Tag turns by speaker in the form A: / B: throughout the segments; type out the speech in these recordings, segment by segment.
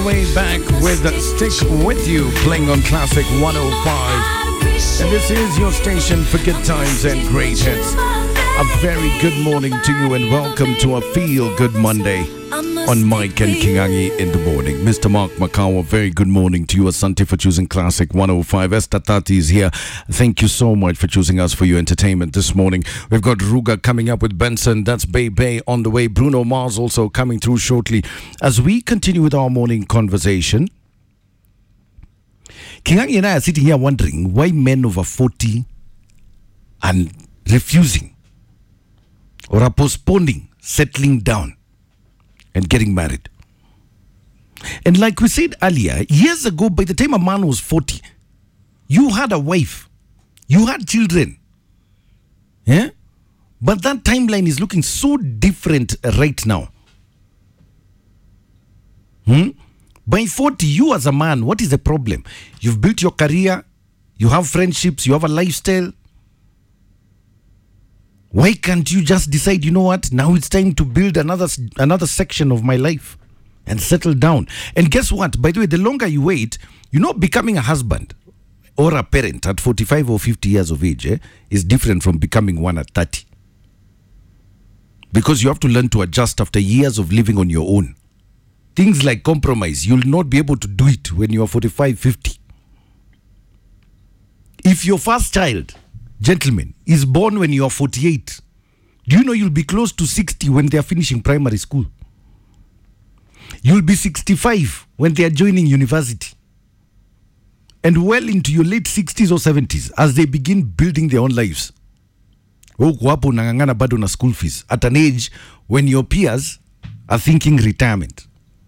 A: the way back with Stick With You playing on Classic 105. And this is your station for good times and great hits. A very good morning to you and welcome to a Feel Good Monday on Mike and Kingangi in the morning. Mr. Mark Makawa, very good morning to you. Asante for choosing Classic 105. Esther Tati is here. Thank you so much for choosing us for your entertainment this morning. We've got Ruga coming up with Benson. That's Bay Bay on the way. Bruno Mars also coming through shortly. As we continue with our morning conversation, Kingangi and I are sitting here wondering why men over 40 are refusing or are postponing settling down and getting married. And like we said earlier, years ago, by the time a man was 40, you had a wife, you had children. Yeah? But that timeline is looking so different right now. Hmm? By 40, you as a man, what is the problem? You've built your career, you have friendships, you have a lifestyle. Why can't you just decide, you know what, now it's time to build another another section of my life and settle down? And guess what? By the way, the longer you wait, you know, becoming a husband or a parent at 45 or 50 years of age eh, is different from becoming one at 30. Because you have to learn to adjust after years of living on your own. Things like compromise, you'll not be able to do it when you are 45, 50. If your first child, gentlemen, is born when you are 48, do you know you'll be close to 60 when they are finishing primary school? You'll be 65 when they are joining university. And well into your late 60s or 70s as they begin building their own lives. Huku hapo unang'ang'ana bado na school fees at an age when your peers are thinking retirement.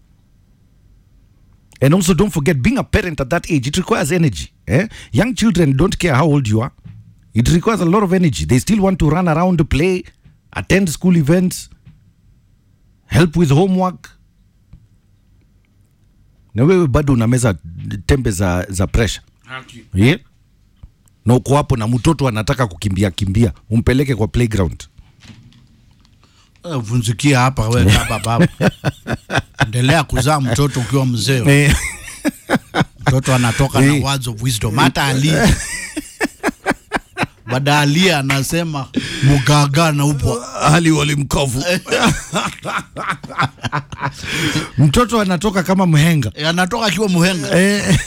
A: And also, don't forget, being a parent at that age, it requires energy. Eh? Young children don't care how old you are. It requires a lot of energy. They still want to run around, play, attend school events, help with homework. Na wewe bado unameza tembe za, za pressure yeah? na uko hapo na mtoto anataka kukimbia kimbia, umpeleke kwa playground.
B: Eh, vunzikia hapa we baba baba endelea kuzaa mtoto ukiwa mzee
A: Eh,
B: mtoto anatoka
A: Eh.
B: na words of wisdom hata alia baada alia anasema mugaga na upo
A: hali walimkovu mtoto anatoka kama mhenga
B: Eh, anatoka akiwa muhenga
A: eh,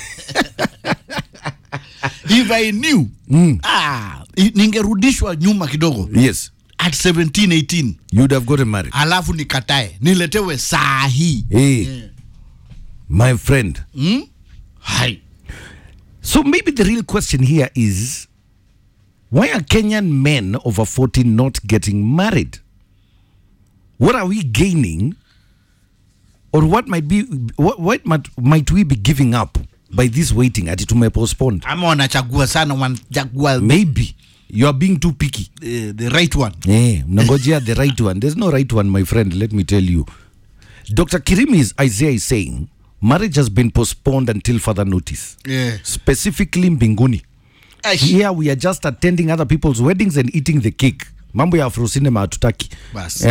B: if i knew ah, i- ningerudishwa nyuma kidogo
A: yes
B: at 17 18
A: you'd have gotten married
B: alafu nikatae niletewe saa hii
A: hey, my friend
B: hmm? hai
A: so maybe the real question here is why are kenyan men over 40 not getting married what are we gaining or what might be what, what might, might we be giving up by this waiting ati tumepostponed
B: ama wanachagua sana wanachagua
A: maybe you are being too picky
B: eh, the right one
A: Eh, mnangojea the right one. There's no right one, my friend. Let me tell you. Dr. Kirimi's Isaiah is saying marriage has been postponed until further notice.
B: yeah.
A: Specifically Mbinguni. Here we are just attending other people's weddings and eating the cake. Mambo ya Afro cinema hatutaki.
B: basi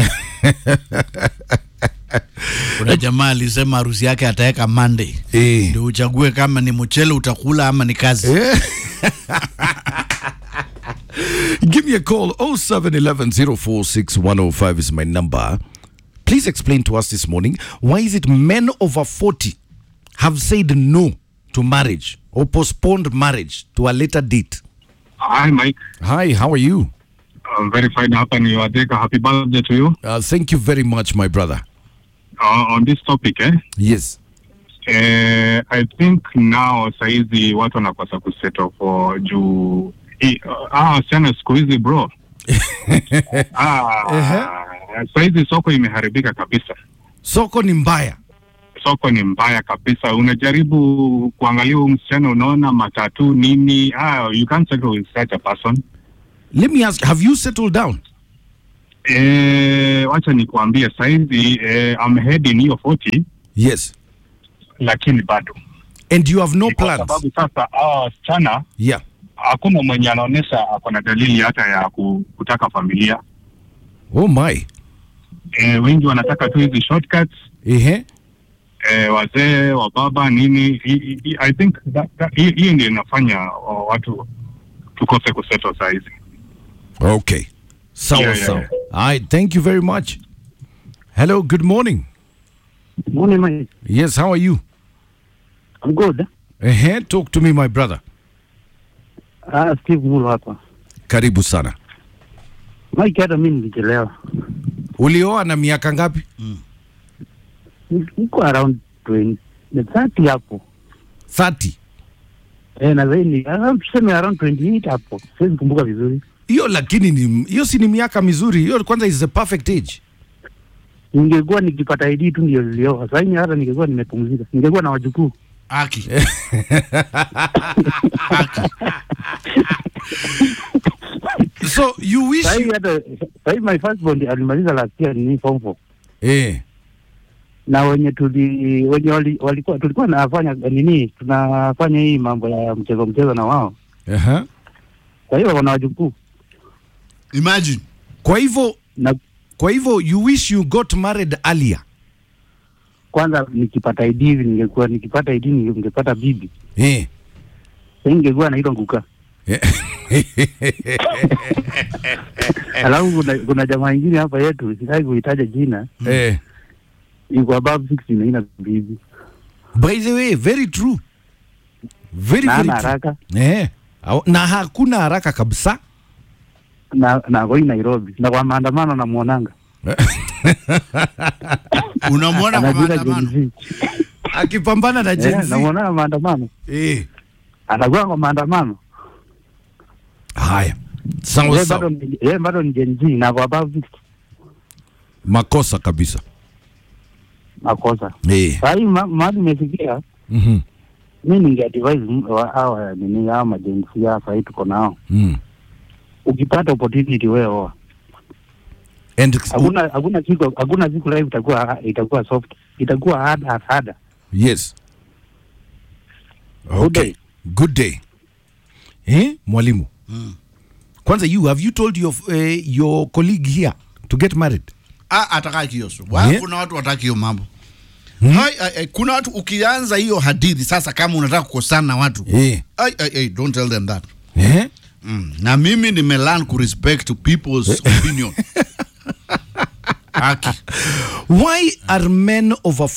B: kuna jamaa alisema harusi yake ataweka Monday
A: Eh.
B: ndio uchague kama ni mchele utakula ama ni kazi
A: Give me a call 0711 046 105 is my number. Please explain to us this morning why is it men over 40 have said no to marriage or postponed marriage to a later date?
C: Hi, Mike.
A: Hi, how are you?
C: I'm very fine. Hapa ni Wadeka. Happy birthday to you.
A: Uh, thank you very much, my brother.
C: Uh, on this topic, eh?
A: Yes.
C: Eh, I think now saizi watu wanakosa kusettle for juu i- ah, wasichana siku hizi bro. ah, saizi soko imeharibika kabisa.
A: Soko ni mbaya.
C: Soko ni mbaya kabisa. Unajaribu kuangalia huyu msichana, unaona matatu nini. Ah, you can't settle with such a person.
A: Let me ask, have you settled down?
C: Eh, wacha nikuambie saizi eh, I'm heading hiyo 40
A: Yes.
C: lakini bado
A: And you have no
C: Ni kwa
A: plans?
C: sababu sasa hawa wasichana
A: Yeah.
C: hakuna mwenye anaonyesha ako na dalili hata ya ku- kutaka familia.
A: Oh my.
C: E, wengi wanataka tu hizi shortcuts
A: Ehe.
C: eh, wazee wa baba nini I, I, I think that- that- hi- hiyo ndio inafanya uh, watu tukose kusettle saa hizi
A: Okay. Sawa
C: Yeah, yeah,
A: sawa.
C: yeah.
A: All right, thank you very much. Hello, good morning.
D: Morning, mate.
A: Yes, how are you?
D: I'm good.
A: Uh-huh. Talk to me my brother.
D: Ah, Steve Mulo hapa.
A: Karibu sana.
D: Mike, hata mimi nilichelewa.
A: Ulioa na miaka ngapi?
D: Niko around 20, ni 30 hapo.
A: 30.
D: Eh, na zaidi around tuseme around 28 hapo. Siwezi kumbuka vizuri.
A: Hiyo lakini ni hiyo si ni miaka mizuri. Hiyo kwanza is the perfect age.
D: Ningekuwa nikipata ID tu ndio nilioa. Sasa hivi hata ningekuwa nimepumzika. Ningekuwa na wajukuu.
B: Aki. Aki.
A: So you wish
D: Sasa hivi
A: you...
D: hata sasa hivi my first born alimaliza last year ni form 4.
A: Eh.
D: Na wenye tuli wenye wali, walikuwa tulikuwa nafanya nini? Tunafanya hii mambo ya mchezo mchezo na wao.
A: Uh-huh.
D: Kwa hiyo wana wajukuu.
B: Imagine.
A: Kwa hivyo
D: Na
A: kwa hivyo you wish you got married earlier.
D: kwanza nikipata ID hivi ningekuwa nikipata ID ningepata bibi.
A: Eh.
D: Sasa ningekuwa naitwa nguka. Alafu kuna, kuna jamaa ingine hapa yetu sitaki kuitaja jina,
A: eh.
D: iko above 60 na ina bibi
A: By the way, very true. Very
D: na
A: very
D: ana
A: true.
D: haraka
A: Eh. Au- Na hakuna haraka kabisa.
D: na na koi Nairobi na kwa maandamano namuonanga
B: Unamwona kwa
D: anajiita
B: maandamano.
D: Gen Z.
A: Akipambana na Gen
D: Eh,
A: Z.
D: namuonanga maandamano,
A: Eh.
D: anakuwa kwa maandamano
A: Haya. Sawa
D: yeye bado
A: sawa.
D: ni- yeye bado ni Gen Z na kwa above 60
A: Makosa kabisa.
D: makosa.
A: Eh.
D: Sasa hii ma- mahali imefikia,
A: Mhm.
D: mi ninge advise m- wa- hawa nini hawa majenzi hapa hii tuko nao,
A: Mm.
D: ukipata opportunity wewe oa
A: And
D: hakuna hakuna siku hakuna siku life itakuwa itakuwa soft itakuwa hard hard hard
A: yes.
D: Good
A: Okay.
D: day.
A: Good day. Eh, mwalimu.
B: Mm.
A: Kwanza you have you told your uh, your colleague here to get married?
B: Ah, ataka kioso. Wa,
A: Yeah.
B: Kuna watu wataki hiyo mambo.
A: Hmm?
B: Hai, ai, ai, kuna watu ukianza hiyo hadithi sasa, kama unataka kukosana na watu
A: Eh.
B: ai, ai, ai, don't tell them that.
A: Eh?
B: Mm. Na mimi nimelearn ku respect people's opinion. Aki.
A: Why are men over